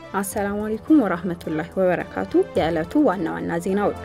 አሰላሙ አለይኩም ወራህመቱላሂ ወበረካቱ። የዕለቱ ዋና ዋና ዜናዎች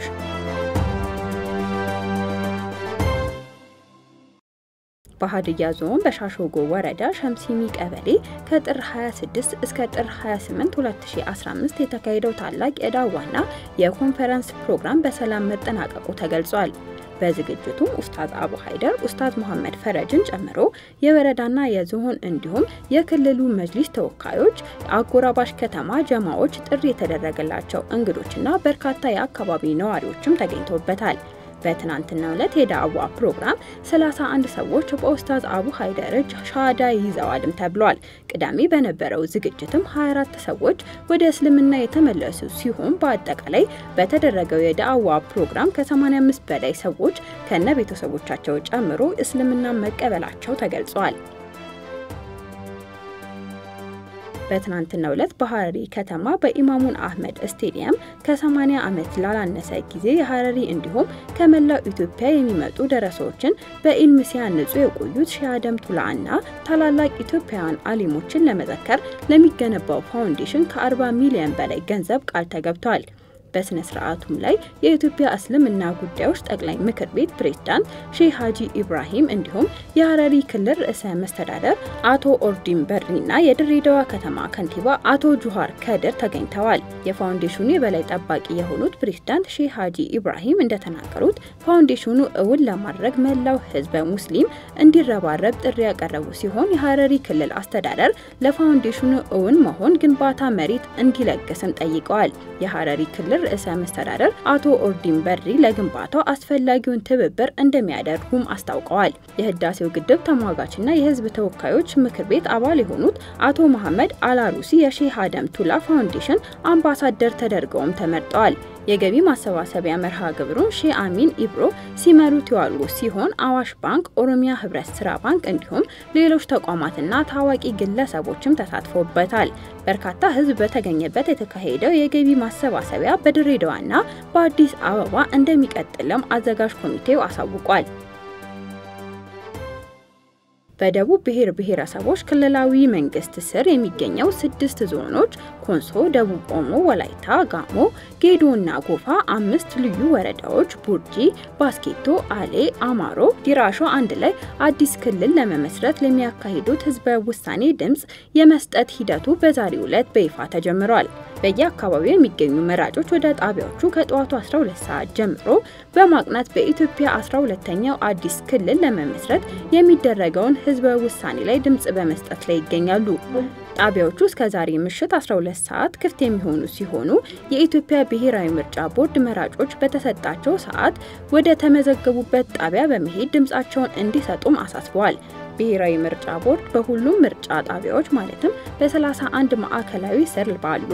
በሀዲያ ዞን በሻሾጎ ወረዳ ሸምሲሚ ቀበሌ ከጥር 26 እስከ ጥር 28 2015 የተካሄደው ታላቅ የዳዋና የኮንፈረንስ ፕሮግራም በሰላም መጠናቀቁ ተገልጿል። በዝግጅቱም ኡስታዝ አቡ ሀይደር ኡስታዝ መሐመድ ፈረጅን ጨምሮ የወረዳና የዞን እንዲሁም የክልሉ መጅሊስ ተወካዮች፣ አጎራባሽ ከተማ ጀማዎች፣ ጥሪ የተደረገላቸው እንግዶችና በርካታ የአካባቢ ነዋሪዎችም ተገኝተውበታል። በትናንትናው ዕለት የዳዕዋ ፕሮግራም 31 ሰዎች በኡስታዝ አቡ ሀይደር እጅ ሻሃዳ ይዘዋልም ተብሏል። ቅዳሜ በነበረው ዝግጅትም 24 ሰዎች ወደ እስልምና የተመለሱ ሲሆን በአጠቃላይ በተደረገው የዳዕዋ ፕሮግራም ከ85 በላይ ሰዎች ከነ ቤተሰቦቻቸው ጨምሮ እስልምና መቀበላቸው ተገልጿል። በትናንትናው ዕለት በሀረሪ ከተማ በኢማሙን አህመድ ስቴዲየም ከ80 ዓመት ላላነሰ ጊዜ የሀረሪ እንዲሁም ከመላው ኢትዮጵያ የሚመጡ ደረሳዎችን በኢልም ሲያንጹ የቆዩት ሼህ አደም ቱላ እና ታላላቅ ኢትዮጵያውያን አሊሞችን ለመዘከር ለሚገነባው ፋውንዴሽን ከ40 ሚሊዮን በላይ ገንዘብ ቃል ተገብቷል። በስነ ስርዓቱም ላይ የኢትዮጵያ እስልምና ጉዳዮች ጠቅላይ ምክር ቤት ፕሬዝዳንት ሼህ ሀጂ ኢብራሂም እንዲሁም የሀረሪ ክልል ርዕሰ መስተዳደር አቶ ኦርዲን በድሪና የድሬዳዋ ከተማ ከንቲባ አቶ ጁሃር ከድር ተገኝተዋል። የፋውንዴሽኑ የበላይ ጠባቂ የሆኑት ፕሬዝዳንት ሼህ ሀጂ ኢብራሂም እንደተናገሩት ፋውንዴሽኑ እውን ለማድረግ መላው ህዝበ ሙስሊም እንዲረባረብ ጥሪ ያቀረቡ ሲሆን የሀረሪ ክልል አስተዳደር ለፋውንዴሽኑ እውን መሆን ግንባታ መሬት እንዲለግስም ጠይቀዋል። የሀረሪ ክልል ርዕሰ መስተዳደር አቶ ኦርዲን በድሪ ለግንባታው አስፈላጊውን ትብብር እንደሚያደርጉም አስታውቀዋል። የህዳሴው ግድብ ተሟጋችና የህዝብ ተወካዮች ምክር ቤት አባል የሆኑት አቶ መሐመድ አላሩሲ የሼህ አደም ቱላ ፋውንዴሽን አምባሳደር ተደርገውም ተመርጠዋል። የገቢ ማሰባሰቢያ መርሃ ግብሩን ሼህ አሚን ኢብሮ ሲመሩት የዋሉ ሲሆን አዋሽ ባንክ፣ ኦሮሚያ ህብረት ስራ ባንክ እንዲሁም ሌሎች ተቋማትና ታዋቂ ግለሰቦችም ተሳትፎበታል። በርካታ ህዝብ በተገኘበት የተካሄደው የገቢ ማሰባሰቢያ በድሬዳዋና በአዲስ አበባ እንደሚቀጥልም አዘጋጅ ኮሚቴው አሳውቋል። በደቡብ ብሔር ብሔረሰቦች ክልላዊ መንግስት ስር የሚገኘው ስድስት ዞኖች ኮንሶ፣ ደቡብ ኦሞ፣ ወላይታ፣ ጋሞ፣ ጌዶና ጎፋ፣ አምስት ልዩ ወረዳዎች ቡርጂ፣ ባስኬቶ፣ አሌ፣ አማሮ፣ ዲራሾ አንድ ላይ አዲስ ክልል ለመመስረት ለሚያካሂዱት ህዝበ ውሳኔ ድምፅ የመስጠት ሂደቱ በዛሬው ዕለት በይፋ ተጀምሯል። በየአካባቢው የሚገኙ መራጮች ወደ ጣቢያዎቹ ከጠዋቱ 12 ሰዓት ጀምሮ በማቅናት በኢትዮጵያ 12ኛው አዲስ ክልል ለመመስረት የሚደረገውን ህዝበ ውሳኔ ላይ ድምጽ በመስጠት ላይ ይገኛሉ። ጣቢያዎቹ እስከ ዛሬ ምሽት 12 ሰዓት ክፍት የሚሆኑ ሲሆኑ የኢትዮጵያ ብሔራዊ ምርጫ ቦርድ መራጮች በተሰጣቸው ሰዓት ወደ ተመዘገቡበት ጣቢያ በመሄድ ድምጻቸውን እንዲሰጡም አሳስበዋል። ብሔራዊ ምርጫ ቦርድ በሁሉም ምርጫ ጣቢያዎች ማለትም በ31 ማዕከላዊ ስር ባሉ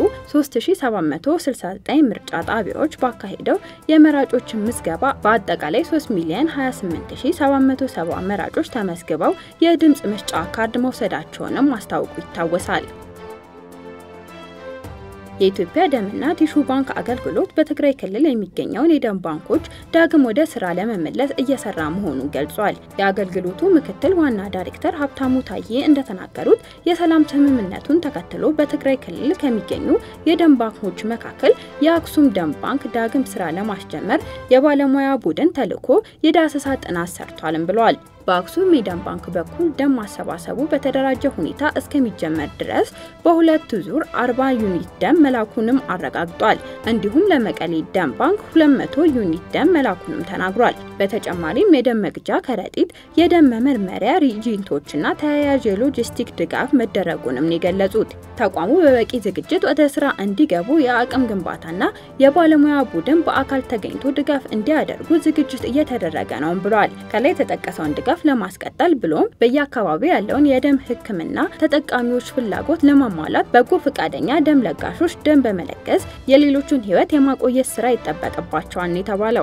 3769 ምርጫ ጣቢያዎች ባካሄደው የመራጮች ምዝገባ በአጠቃላይ 3 ሚሊዮን 28770 መራጮች ተመዝግበው የድምፅ መስጫ ካርድ መውሰዳቸውንም ማስታወቁ ይታወሳል። የኢትዮጵያ ደምና ቲሹ ባንክ አገልግሎት በትግራይ ክልል የሚገኘውን የደም ባንኮች ዳግም ወደ ስራ ለመመለስ እየሰራ መሆኑን ገልጿል። የአገልግሎቱ ምክትል ዋና ዳይሬክተር ሀብታሙ ታዬ እንደተናገሩት የሰላም ስምምነቱን ተከትሎ በትግራይ ክልል ከሚገኙ የደም ባንኮች መካከል የአክሱም ደም ባንክ ዳግም ስራ ለማስጀመር የባለሙያ ቡድን ተልዕኮ የዳሰሳ ጥናት ሰርቷልም ብለዋል። በአክሱም የደም ባንክ በኩል ደም ማሰባሰቡ በተደራጀ ሁኔታ እስከሚጀመር ድረስ በሁለት ዙር 40 ዩኒት ደም መላኩንም አረጋግጧል። እንዲሁም ለመቀሌ ደም ባንክ 200 ዩኒት ደም መላኩንም ተናግሯል። በተጨማሪም የደም መግጃ ከረጢት፣ የደም መመርመሪያ ሪጂንቶችና ተያያዥ የሎጂስቲክ ድጋፍ መደረጉንም ነው የገለጹት። ተቋሙ በበቂ ዝግጅት ወደ ስራ እንዲገቡ የአቅም ግንባታና የባለሙያ ቡድን በአካል ተገኝቶ ድጋፍ እንዲያደርጉ ዝግጅት እየተደረገ ነው ብሏል። ከላይ የተጠቀሰውን ድጋፍ ለማስቀጠል ብሎም በየአካባቢው ያለውን የደም ሕክምና ተጠቃሚዎች ፍላጎት ለማሟላት በጎ ፈቃደኛ ደም ለጋሾች ደም በመለገስ የሌሎቹን ሕይወት የማቆየት ስራ ይጠበቅባቸዋል ነው የተባለው።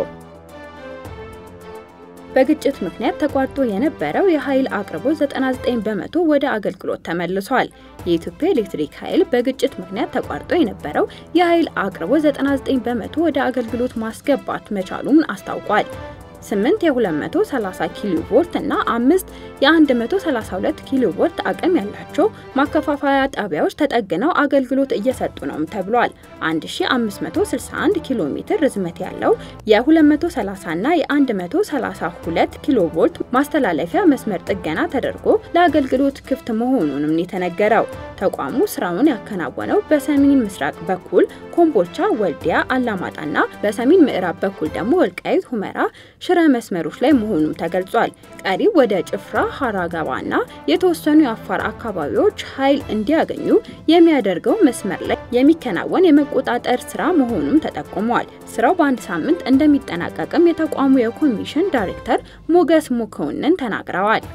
በግጭት ምክንያት ተቋርጦ የነበረው የኃይል አቅርቦት 99 በመቶ ወደ አገልግሎት ተመልሷል። የኢትዮጵያ ኤሌክትሪክ ኃይል በግጭት ምክንያት ተቋርጦ የነበረው የኃይል አቅርቦት 99 በመቶ ወደ አገልግሎት ማስገባት መቻሉን አስታውቋል። 8 የ230 ኪሎ ቮልት እና 5 የ132 ኪሎ ቮልት አቅም ያላቸው ማከፋፈያ ጣቢያዎች ተጠግነው አገልግሎት እየሰጡ ነውም ተብሏል። 1561 ኪሎ ሜትር ርዝመት ያለው የ230 እና የ132 ኪሎ ቮልት ማስተላለፊያ መስመር ጥገና ተደርጎ ለአገልግሎት ክፍት መሆኑንም የተነገረው ተቋሙ ስራውን ያከናወነው በሰሜን ምስራቅ በኩል ኮምቦልቻ፣ ወልዲያ፣ አላማጣና በሰሜን ምዕራብ በኩል ደግሞ ወልቃይት፣ ሁመራ፣ ሽረ መስመሮች ላይ መሆኑም ተገልጿል። ቀሪው ወደ ጭፍራ፣ ሀራ ገባና የተወሰኑ የአፋር አካባቢዎች ኃይል እንዲያገኙ የሚያደርገው መስመር ላይ የሚከናወን የመቆጣጠር ስራ መሆኑም ተጠቁሟል። ስራው በአንድ ሳምንት እንደሚጠናቀቅም የተቋሙ የኮሚሽን ዳይሬክተር ሞገስ ሙከውንን ተናግረዋል።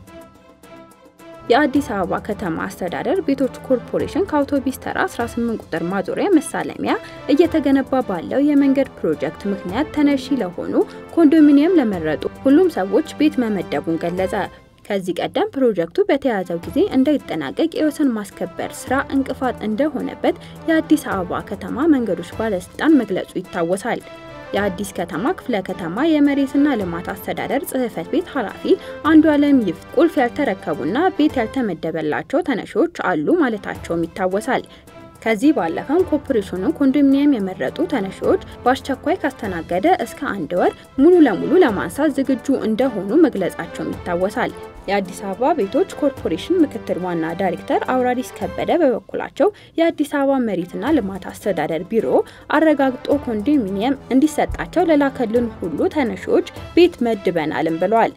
የአዲስ አበባ ከተማ አስተዳደር ቤቶች ኮርፖሬሽን ከአውቶቢስ ተራ 18 ቁጥር ማዞሪያ መሳለሚያ እየተገነባ ባለው የመንገድ ፕሮጀክት ምክንያት ተነሺ ለሆኑ ኮንዶሚኒየም ለመረጡ ሁሉም ሰዎች ቤት መመደቡን ገለጸ። ከዚህ ቀደም ፕሮጀክቱ በተያዘው ጊዜ እንዳይጠናቀቅ የወሰን ማስከበር ስራ እንቅፋት እንደሆነበት የአዲስ አበባ ከተማ መንገዶች ባለስልጣን መግለጹ ይታወሳል። የአዲስ ከተማ ክፍለ ከተማ የመሬትና ልማት አስተዳደር ጽሕፈት ቤት ኃላፊ አንዱ አለም ይፍ ቁልፍ ያልተረከቡና ቤት ያልተመደበላቸው ተነሺዎች አሉ ማለታቸውም ይታወሳል። ከዚህ ባለፈም ኮርፖሬሽኑ ኮንዶሚኒየም የመረጡ ተነሺዎች በአስቸኳይ ካስተናገደ እስከ አንድ ወር ሙሉ ለሙሉ ለማንሳት ዝግጁ እንደሆኑ መግለጻቸውም ይታወሳል። የአዲስ አበባ ቤቶች ኮርፖሬሽን ምክትል ዋና ዳይሬክተር አውራሪስ ከበደ በበኩላቸው የአዲስ አበባ መሬትና ልማት አስተዳደር ቢሮ አረጋግጦ ኮንዶሚኒየም እንዲሰጣቸው ለላከልን ሁሉ ተነሺዎች ቤት መድበናልም ብለዋል።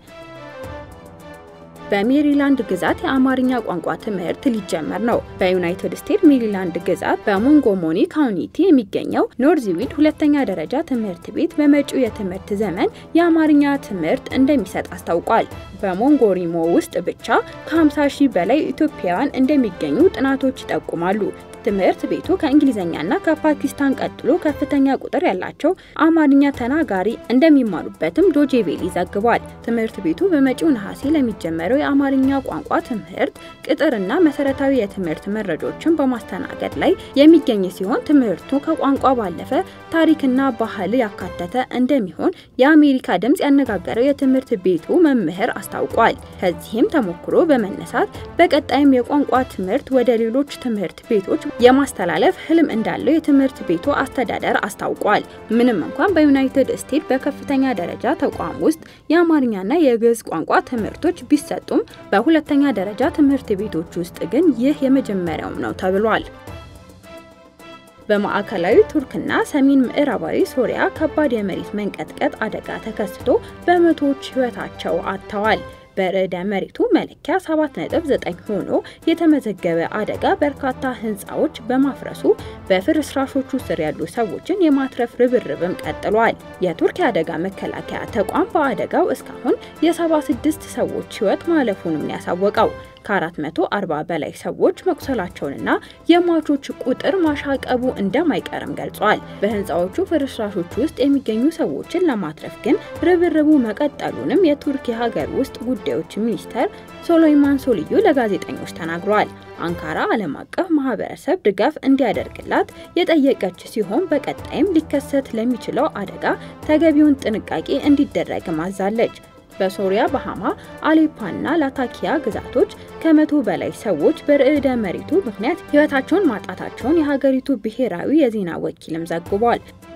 በሜሪላንድ ግዛት የአማርኛ ቋንቋ ትምህርት ሊጀመር ነው። በዩናይትድ ስቴትስ ሜሪላንድ ግዛት በሞንጎሞኒ ካውንቲ የሚገኘው ኖርዝዊድ ሁለተኛ ደረጃ ትምህርት ቤት በመጪው የትምህርት ዘመን የአማርኛ ትምህርት እንደሚሰጥ አስታውቋል። በሞንጎሪሞ ውስጥ ብቻ ከ50 ሺህ በላይ ኢትዮጵያውያን እንደሚገኙ ጥናቶች ይጠቁማሉ። ትምህርት ቤቱ ከእንግሊዝኛና ከፓኪስታን ቀጥሎ ከፍተኛ ቁጥር ያላቸው አማርኛ ተናጋሪ እንደሚማሩበትም ዶጄቬሊ ዘግቧል። ትምህርት ቤቱ በመጪው ነሐሴ ለሚጀመረው የአማርኛ ቋንቋ ትምህርት ቅጥርና መሰረታዊ የትምህርት መረጃዎችን በማስተናገድ ላይ የሚገኝ ሲሆን ትምህርቱ ከቋንቋ ባለፈ ታሪክና ባህል ያካተተ እንደሚሆን የአሜሪካ ድምጽ ያነጋገረው የትምህርት ቤቱ መምህር አስታውቋል። ከዚህም ተሞክሮ በመነሳት በቀጣይም የቋንቋ ትምህርት ወደ ሌሎች ትምህርት ቤቶች የማስተላለፍ ህልም እንዳለው የትምህርት ቤቱ አስተዳደር አስታውቋል። ምንም እንኳን በዩናይትድ ስቴትስ በከፍተኛ ደረጃ ተቋም ውስጥ የአማርኛና የግዕዝ ቋንቋ ትምህርቶች ቢሰጡም በሁለተኛ ደረጃ ትምህርት ቤቶች ውስጥ ግን ይህ የመጀመሪያውም ነው ተብሏል። በማዕከላዊ ቱርክና ሰሜን ምዕራባዊ ሶሪያ ከባድ የመሬት መንቀጥቀጥ አደጋ ተከስቶ በመቶዎች ህይወታቸው አጥተዋል። በርዕደ መሬቱ መለኪያ 7.9 ሆኖ የተመዘገበ አደጋ በርካታ ህንፃዎች በማፍረሱ በፍርስራሾቹ ስር ያሉ ሰዎችን የማትረፍ ርብርብም ቀጥሏል። የቱርክ የአደጋ መከላከያ ተቋም በአደጋው እስካሁን የ76 ሰዎች ህይወት ማለፉንም ያሳወቀው ከ440 በላይ ሰዎች መቁሰላቸውንና የሟቾች ቁጥር ማሻቀቡ እንደማይቀርም ገልጿል። በህንፃዎቹ ፍርስራሾች ውስጥ የሚገኙ ሰዎችን ለማትረፍ ግን ርብርቡ መቀጠሉንም የቱርክ የሀገር ውስጥ ጉዳዮች ሚኒስተር ሶሎይማን ሶልዩ ለጋዜጠኞች ተናግረዋል። አንካራ ዓለም አቀፍ ማህበረሰብ ድጋፍ እንዲያደርግላት የጠየቀች ሲሆን በቀጣይም ሊከሰት ለሚችለው አደጋ ተገቢውን ጥንቃቄ እንዲደረግም አዛለች። በሶሪያ በሃማ አሌፓና ላታኪያ ግዛቶች ከመቶ በላይ ሰዎች በርዕደ መሬቱ ምክንያት ህይወታቸውን ማጣታቸውን የሀገሪቱ ብሔራዊ የዜና ወኪልም ዘግቧል።